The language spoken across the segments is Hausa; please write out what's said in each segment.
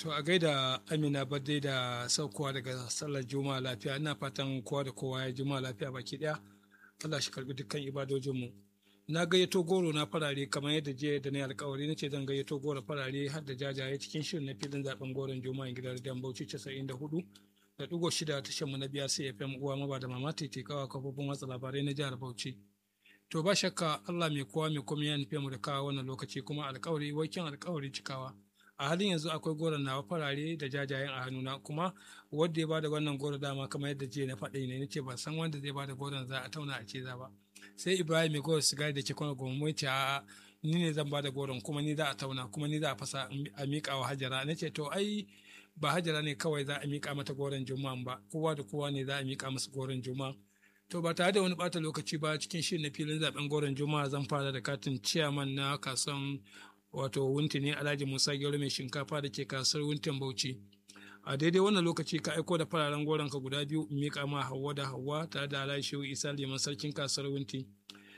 To a gaida Amina Badde da saukowa daga sallar Juma'a lafiya ina fatan kowa da kowa ya Juma'a lafiya baki daya. Allah shi karbi dukkan ibadojinmu. Na gayyato goro na farare kamar yadda jiya da na alkawari na ce zan gayyato goro farare har da jajaye cikin shirin na filin zaben goron Juma'a gidan Dan Bauchi 94 da digo shida tashar mu na biya sai FM uwa maba da mama tete kawa kafofin watsa labarai na jihar Bauchi. To ba shakka Allah mai kowa mai komai ya nufe mu da kawo wannan lokaci kuma alkawari wakin alkawari cikawa. a halin yanzu akwai goron nawa farare da jajayen a hannuna kuma wanda ya bada wannan goro dama kamar yadda jiya na faɗi ne nace ban san wanda zai bada goron za a tauna a ce za ba sai ibrahim mai goro sigari da ke kwana goma mai ce a ni ne zan bada goron kuma ni za a tauna kuma ni za a fasa a miƙa wa hajara nace to ai ba hajara ne kawai za a miƙa mata goron juma'a ba kowa da kowa ne za a miƙa masa goron juma'a to ba tare da wani bata lokaci ba cikin shirin na filin zaben goron juma'a zan fara da katin ciyaman na kasuwan wato wunti ne alhaji musa gero mai shinkafa da ke kasar wuntin bauchi a daidai wannan lokaci ka aiko da fararen goron ka guda biyu in miƙa ma hawa da hawa tare da alhaji shehu isa liman sarkin kasar wunti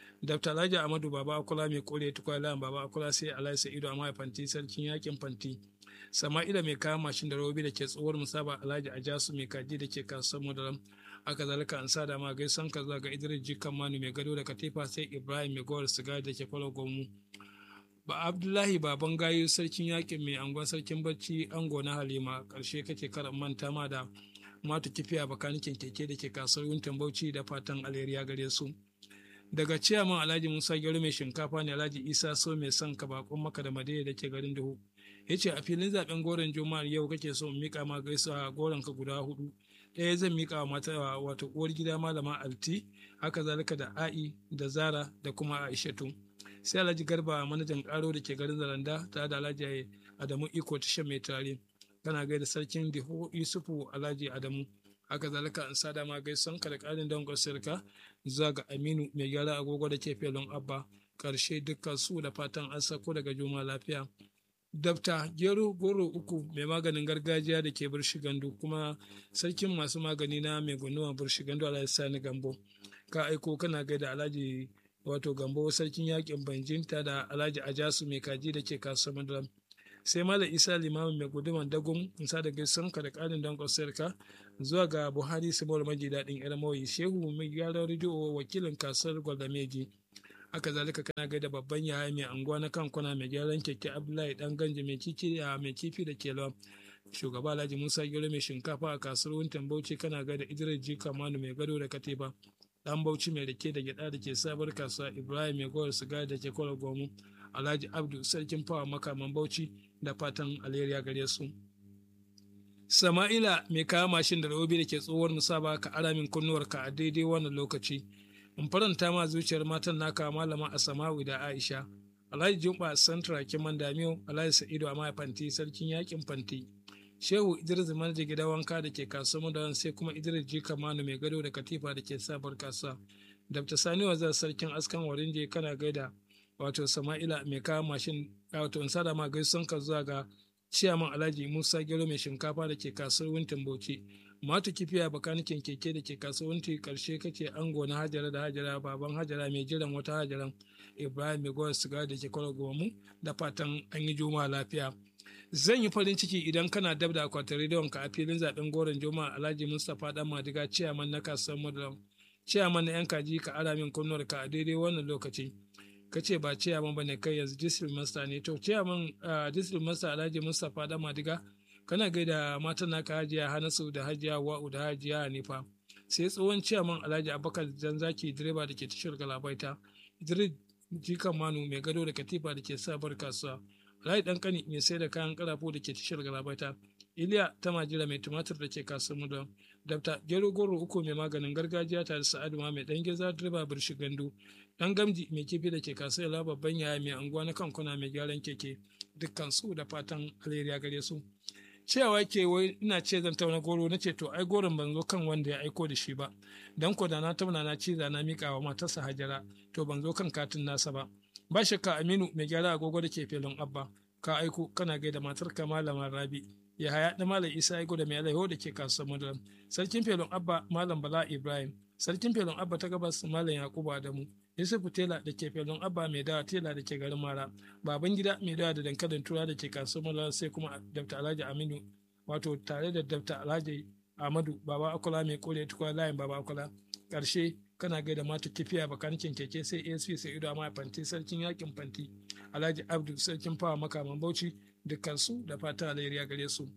dr alhaji amadu baba akula mai kore tukwala baba akula sai alhaji sa'idu amma fanti sarkin yakin fanti sama'ila mai kayan mashin da robi da ke tsohuwar musaba alhaji ajasu mai kaji da ke kasuwar madaram aka zalika an sa da ma gaisan ka zuwa ga idris jikan manu mai gado da katifa sai ibrahim mai gowar sigari da ke kwalo gomu ba abdullahi baban gayu sarkin yakin mai angon sarkin bacci ango na halima karshe kake karan manta ma da matu kifiya bakanikin keke da ke kasar wuntan bauchi da fatan alheriya gare su daga ciyaman alhaji musa gero mai shinkafa ne alhaji isa so mai son ka bakon maka da madaya da ke garin duhu ya ce a filin zaben goron juma'ar yau kake so mika ma gaisa goron ka guda hudu ɗaya zan mika wa mata wato uwar gida malama alti haka zalika da a'i da zara da kuma aishatu sai alhaji garba manajan karo da ke garin zaranda tare da alhaji adamu iko tashar mai tare kana gaida sarkin diho yusufu alhaji adamu haka zalika an sada ma gaisan ka da karin dangon sirka zuwa ga aminu mai gyara agogo da ke felon abba karshe dukkan su da fatan an sako daga juma lafiya dabta gero goro uku mai maganin gargajiya da ke birshi gandu kuma sarkin masu magani na mai gunuwa birshi gandu alhaji sani gambo ka aiko kana gaida alhaji wato gambo sarkin yakin banjinta da alhaji ajasu mai kaji da ke kasuwar madaram sai malam isa limamin mai guduman dagun insa da gaisan ka da karin don ka zuwa ga buhari simol maji daɗin irmoyi shehu mai gyaran rediyo wakilin kasuwar gwaldameji haka zalika kana gaida babban yaya mai anguwa na kankuna mai gyaran keke abdullahi dan ganje mai kifi mai kifi da ke shugaba alhaji musa gero mai shinkafa a kasuwar wuntan bauchi kana gaida idris ji kamanu mai gado da katiba dan bauchi mai rake da gyada da ke sabar kasuwa ibrahim mai gowar sigari da ke kwallo gomu alhaji abdu sarkin fawa makaman bauchi da fatan alheriya gare su sama'ila mai kawo mashin da robi da ke tsohuwar musaba ka aramin kunnuwarka a daidai wannan lokaci in faranta ma zuciyar matan naka malama a samawi da aisha alhaji jumba santra kiman damiyo alhaji sa'idu a fanti sarkin yakin fanti shehu idris manaja gida wanka da ke kasuwar da sai kuma idris jika manu mai gado da katifa da ke sabar kasuwa dr sani wazar sarkin askan warinje kana gaida wato sama'ila mai kawo mashin wato in sada ma gaisun ka zuwa ga ciyaman alhaji musa gero mai shinkafa da ke kasuwar wintin bauchi matu kifiya bakanikin keke da ke kasuwanci karshe kake ango na hajara da hajara baban hajara mai jiran wata hajaran ibrahim mai gowar siga da ke kwallo gomu da fatan an yi juma'a lafiya zan yi farin ciki idan kana dab da akwatin rediyon ka a filin zaben goron juma'a alhaji mustapha dan madiga ciyaman na kasuwar madalam ciyaman na yan kaji ka ara min kunnuwar ka a daidai wannan lokaci ka ce ba ciyaman ba ne kai yanzu district master ne to ciyaman district master alhaji mustapha dan madiga kana gaida matan naka hajiya hanasu da hajiya wa'u da hajiya hanifa sai tsohon ciyaman alhaji abubakar zanzaki direba da ke tashar galabaita idris jikan manu mai gado da katifa da ke sabar kasuwa alhaji dan kani mai sai da kayan karafo da ke tashar galabaita iliya ta majira mai tumatir da ke kasuwar mudan dabta gero goro uku mai maganin gargajiya tare sa'adu ma mai dan geza direba birshi gandu dan gamji mai kifi da ke kasuwar babban yaya mai anguwa na kankuna mai gyaran keke dukkan su da fatan alheri gare su cewa ke wai ina ce zan tauna goro na ce to ai goron ban zo kan wanda ya aiko da shi ba dan ko da na tauna na ciza na mika wa matarsa hajara to ban zo kan katin nasa ba ba shakka aminu mai gyara agogo da ke felon abba ka aiko kana gaida matarka malama rabi ya haya da malam isa aiko da mai alaiho da ke kasuwar madaram sarkin felon abba malam bala ibrahim sarkin felon abba ta gabas malam yakubu adamu yusufu tela da ke felon abba mai dawa tela da ke garin mara baban gida mai dawa da dankalin tura da ke kasuwar sai kuma dr alhaji aminu wato tare da dr alhaji ahmadu baba akola mai kore tukwa layin baba akola karshe kana gaida mata kifiya bakanikin keke sai asp sai ido amma fanti sarkin yakin fanti alhaji abdu sarkin fawa makaman bauchi dukkansu da fata alheri gare su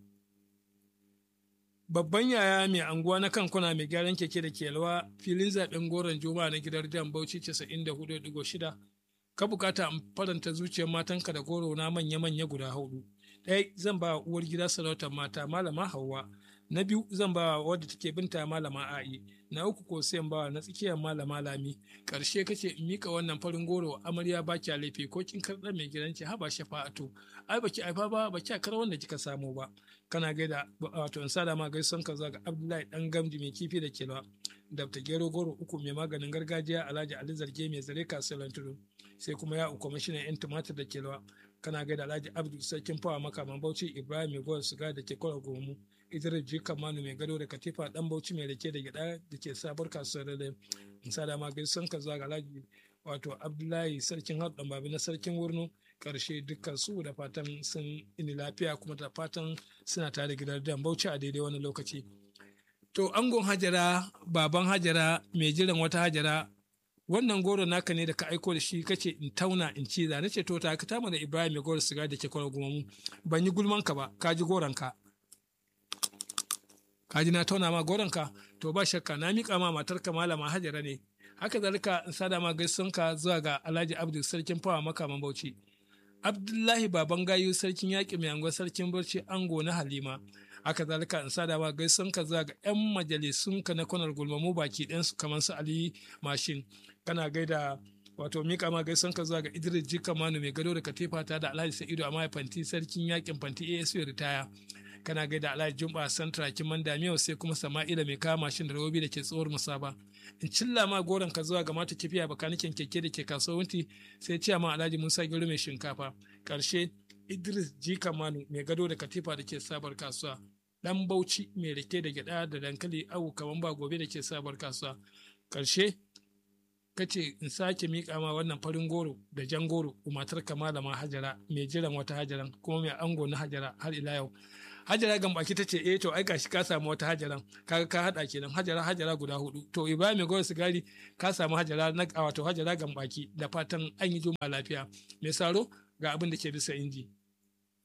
babban yaya mai anguwa na kankuna mai gyaran keke da ke yalwa filin zaben goron juma'a na gidan jan bauchi 94.6 ka bukata in faranta zuciyar matanka da goro na manya-manya guda hudu ɗaya zan ba uwar gida sarautar mata malama hauwa na biyu zan ba wadda take binta malama a'i na uku ko sai ba na tsakiyar malama lami karshe kace in mika wannan farin goro amarya ba kya laifi ko kin karɗa mai gidanki haba shafa'atu ai baki aifa ba baki kar wanda kika samu ba kana gaida wato in sada ma gaison ka ga abdullahi dan gamji mai kifi da kelwa dabta gero goro uku mai maganin gargajiya alhaji ali zarge mai zare kasuwar tudu sai kuma ya uku mashinan yan tumatir da kelwa kana gaida alhaji abdu sarkin fawa makaman bauchi ibrahim mai gowar suga da ke kwara gomu idris jika manu mai gado da katifa dan bauchi mai rake da gyada da ke sabuwar kasuwar da in sada ma gaison ka ga alhaji wato abdullahi sarkin haɗin babi na sarkin wurno karshe dukkan su da fatan sun ini lafiya kuma da fatan suna tare gidan dan bauchi a daidai wani lokaci to angon hajara baban hajara mai jiran wata hajara wannan goro naka ne da ka aiko da shi kace in tauna in ci na ce to ta ka tama da ibrahim mai goro siga da ke kwara gumamu ban yi gulman ka ba ka ji goron ka ka ji na tauna ma goron ka to ba shakka na miƙa ma matarka malama hajara ne haka zalika in sada ma ka zuwa ga alhaji abdul sarkin fawa makaman bauchi abdullahi baban gayu sarkin yaƙi mai angon sarkin barci ango na halima haka zalika in sada ma ka zuwa ga yan majalisunka na kwanar gulmamu baki ɗansu kamar su ali mashin kana gaida wato mika ma ka zuwa ga idris jika manu mai gado da katifa ta da alhaji sa'idu amma fanti sarkin yaƙin fanti asp ritaya kana gaida alhaji jumba santra kiman damiyau sai kuma sama'ila mai kama mashin da robi da ke tsohuwar musaba in cilla ma goron ka zuwa ga mata kifiya bakanikin keke da ke kasuwanci sai ciya ma alhaji musa gero mai shinkafa karshe idris ji kamanu mai gado da katifa da ke sabar kasuwa dan bauchi mai rike da gyada da dankali awu kaman ba gobe da ke sabar kasuwa karshe kace in sake miƙa ma wannan farin goro da jan goro matar malama hajara mai jiran wata hajaran kuma mai ango na hajara har ila yau hajara gambaki ta ce eh to ai gashi ka samu wata hajaran kaga ka hada kenan hajara hajara guda hudu to ibrahim mai goro sigari ka samu hajara na wato hajara gambaki da fatan an yi juma'a lafiya mai saro ga abin da ke bisa inji